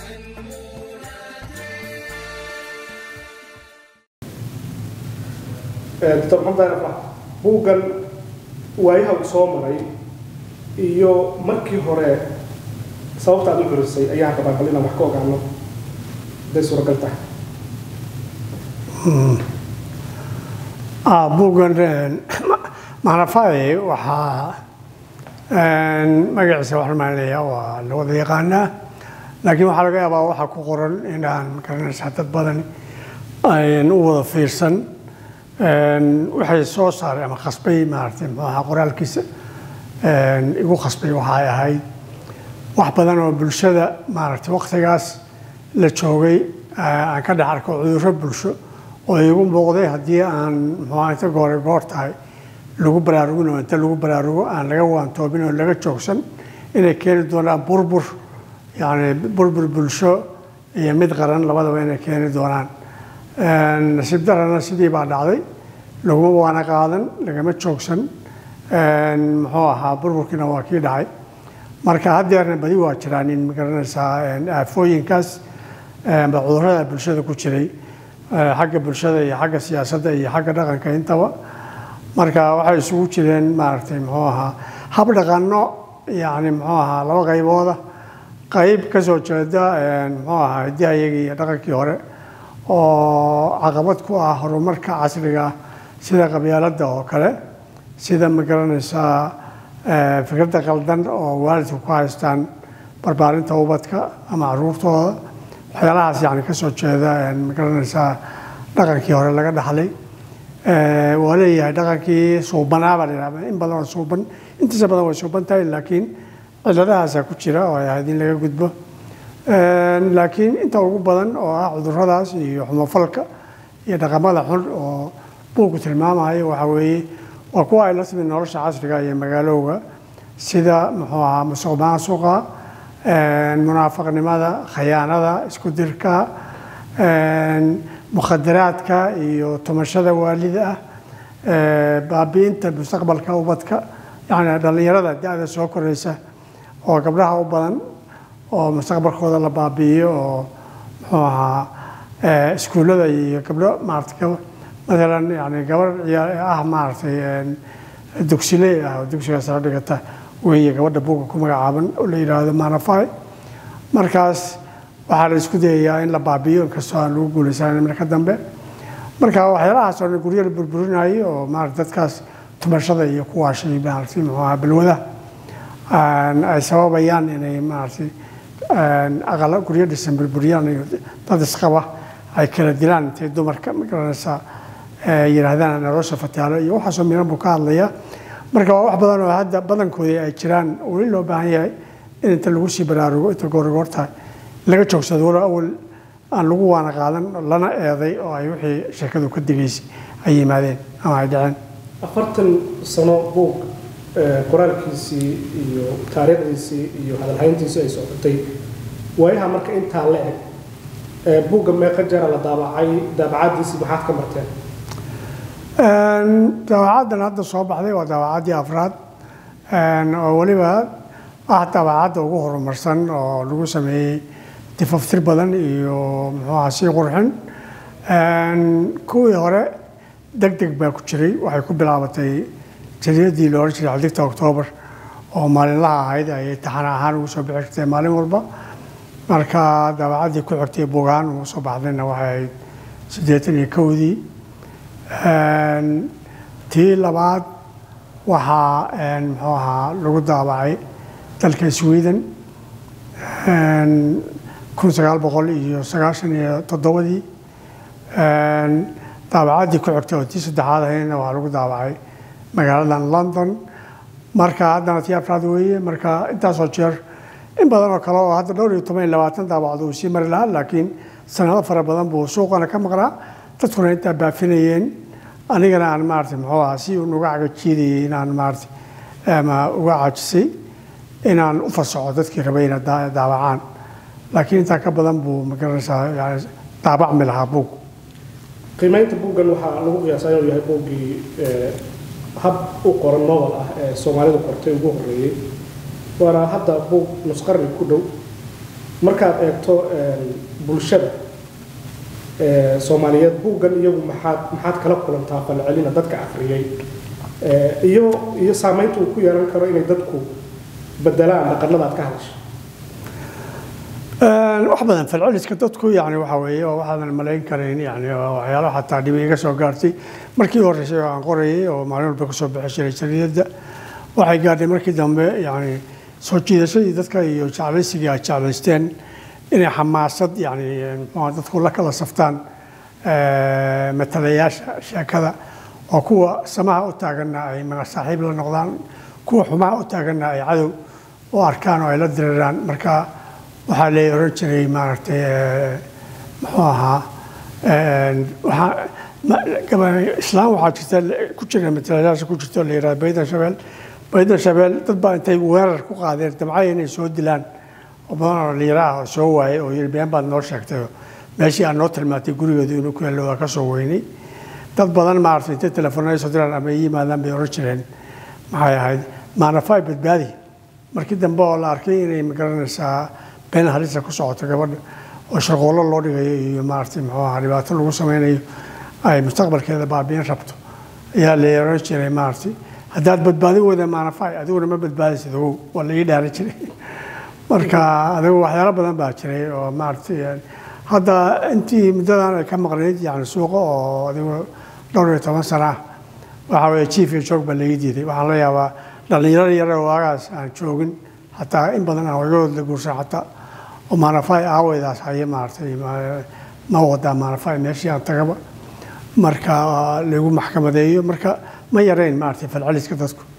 doctor maxamed daahir afrax buuggan waayaha uu soo maray iyo markii hore sababta aad u curisay ayaan rabaa bal inaan wax ka ogaano haday suuragal tahay buuggan macnafaye waxaa magaciisa waxaan maaliyaa waa la wada yaqaanaa laakiin waxaa laga yaabaa waxaa ku qoran inaan garanaysaa dad badan ayn u wada fiirsan waxay soo saaray ama khasbay maaragtay muxuaha qoraalkiisa igu khasbay waxay ahayd wax badan oo bulshada maaragtay waqtigaas la joogay aan ka dhex arko cudurro bulsho oo igu muuqday haddii aan muxuaha inta goore goor tahay lagu baraarugin oo inta lagu baraarugo aan laga waantoobin oo laga joogsan inay keeni doonaan burbur yacni burbur bulsho iyo mid qaran labadaba inay keeni doonaan nasiib darana sidii baa dhacday laguma waana qaadan lagama joogsan muxuu ahaa burburkiina waa kii dhacay marka haddeerna badi waa jiraan in magaranaysaa aafooyinkaas ba cudurrada bulshada ku jiray xagga bulshada iyo xagga siyaasadda iyo xagga dhaqanka intaba marka waxay isugu jireen maaragtay muxuu ahaa hab dhaqanno yacni muxuu ahaa laba qaybooda qayb ka soo jeeda muxuu ahaa hiddihayagii iyo dhaqankii hore oo caqabad ku ah horumarka casriga ah sida qabyaaladda oo kale sida ma garanaysaa fikradda qaldan oo waalidku ku haystaan barbaarinta ubadka ama caruurtooda waxyaalahaas yani ka soo jeeda ma garanaysaa dhaqankii hore laga dhaxlay waa leeyahay dhaqankii suubanaa baa la yidhahda in badan oo suuban intiisa badan way suuban tahay laakiin ciladahaasaa ku jira oo ay ahayd in laga gudbo laakiin inta ugu badan oo ah cudurradaas iyo xumofalka iyo dhaqamada xun oo buugku tilmaamayo waxaa weeye waa kuwa ay la timid nolosha casriga iyo magaalowga sida muxuu ahaa musuq maasuqa munaafaqnimada khayaanada isku dirka mukhadaraadka iyo tumashada waalida ah baabi'inta mustaqbalka ubadka yacni dhallinyarada da-da soo koraysa oo gabdhaha u badan oo mustaqbalkooda la baabi'iyo oo muxuu ahaa iskuullada iyo gabdho maaragtay maalan yani gabar ah maaragtay dugsile ah oo dugsiga sare dhigata weeye gabadha buugga ku magacaaban oo la yidhaahdo manafai markaas waxaa la isku dayayaa in la baabi'iyo inkastoo aan lagu guulaysanan marka dambe marka waxyaalahaas oo dhan guryo la burburinayo oo maarata dadkaas tumashada iyo kuwaashay maaragtay muxuu ahaa balwada ay sababayaan inay maaragtay aqala guryo dhisan burburiyaan iyo dad isqaba ay kala dilaan intay dumarka magaranaysaa yidhaahdaan nolosha fataalo iyo waxaasoo miran buu ka hadlaya marka waa wax badan oo hadda badankoodii ay jiraan weli loo baahan yahay in inta lagu sii baraarugo inta goorgoor tahay laga joogsado walo awal aan lagu waana qaadan lana eeday oo ay wixii sheekadu ka digaysay ay yimaadeen ama ay dhaceen afartan sano buug qoraalkiisii iyo taariikhdiisii iyo hadalhayntiisii ay socotay waayaha marka intaa la eg buugga meeqa jara la daabacay daabacadiisii maxaad ka marteen daawacaddan hadda soo baxday waa daawacaddii afraad oo weliba ah daawacadda ugu horumarsan oo lagu sameeyey difaftir badan iyo muxuuaha sii qurxin kuwii hore deg deg baa ku jiray waxay ku bilaabatay jariyadii la odhan jiray xadigta oktoobar oo maalinlaha ahayd ayay taxana ahaan ugu soo bixi jirtay maalin walba marka daawacaddii ku xigtay bugaan ugu soo baxdayna waxay ahayd siddeetan iyo kowdii tii labaad waxaa muxuu ahaa lagu daabacay dalka sweden kun sagaal boqol iyo sagaashan iyo toddobadii daabacaddii ku xigtay oo tii saddexaad ahaydna waxaa lagu daabacay magaaladan london marka haddana tii afraad weeye marka intaasoo jeer in badan oo kale oo hadda dhowr iyo toban iyo labaatan daabacdo uu sii mari lahaa laakiin sanado fara badan buu suuqana ka maqnaa dadkuna intaa baafinayeen anigana aan maarata muxuu ahaa si uun uga cagajiidayay inaan maarata ama uga caajisay inaan u fasaxo dadkii rabay inay daabacaan laakiin intaa ka badan buu magaranaysaa yani daabacmi lahaa buug qiimaynta buuggan waxaa lagu qiyaasaa inuu yahay buuggii hab u qoran novel ah ee soomaalidu qortay ugu horreeyey waana hadda buug nusqarni ku dhow markaad eegto bulshada soomaaliyeed buuggan iyagu maxaad maxaad kala kulantaa falcelina dadka akhriyay iyo iyo saamaynta uu ku yeelan karo inay dadku bedelaan dhaqanada aad ka hadashay wax badan falceliska dadku yani waxa weeye oo waxaadan malayn karayn yani waxyaalo xataa dhibi iga soo gaartay markii horeysay oo aan qorayay oo maalin walba kasoo bixi jiray jariidadda waxay gaadhay markii dambe yani soo jiidashadii dadka iyo jeclaysigii ay jeclaysteen inay xamaasad yani muxuha dadku la kala saftaan matalayaasha sheekada oo kuwa samaha u taaganna ay saaxiib la noqdaan kuwa xumaha u taaganna ay cadow u arkaan oo ay la diriraan marka waxaa la oran jiray maaragtay muxuu ahaa islaam waxaa jirta ku jira matalayaasha ku jirta oo la yihahda baydan shabeel baydan shabeel dad baa intay weerar ku qaadeen damcaya inay soo dilaan oo badan oo dhalinyaro ah oo soo waayay oo yidhi been baad noo sheegtay meeshii aad noo tilmaantay gurigeedu inuu ku hello waa ka soo weynay dad badan maaragtay intay telefoonada soo diraan ama ay yimaadaan bay oran jireen maxay ahayd maanafay badbaadi markii dambe oo la arkay inay magaranaysaa been halisa ku socoto gabadha oo shaqoollo loo dhigayo iyo maaragtay muxuu ahaa dhibaato lagu sameynayo ay mustaqbalkeeda baabiin rabto ayaa la oran jiray maaragtay haddaad badbaadin weyda maanafay adiguna ma badbaadaysid ogow waa la ii dhaaran jiray marka adigu waxyaalo badan baa jiray oo maaragtay hadda intii muddadan ay ka maqnayd yani suuqa oo adigu dhowr iyo toban sana ah waxa weeye jiif iyo joog baa laga diiday waxaan la yaabaa dhallinyaro yare oo waagaas aan joogin hataa in badan aan wagadood la guursan xataa oo maanafay aaweydaas haye maaragtay ma wadaa maanafay meeshii aan tagaba marka lagu maxkamadeeyo marka ma yarayn maaragtay falceliska dadku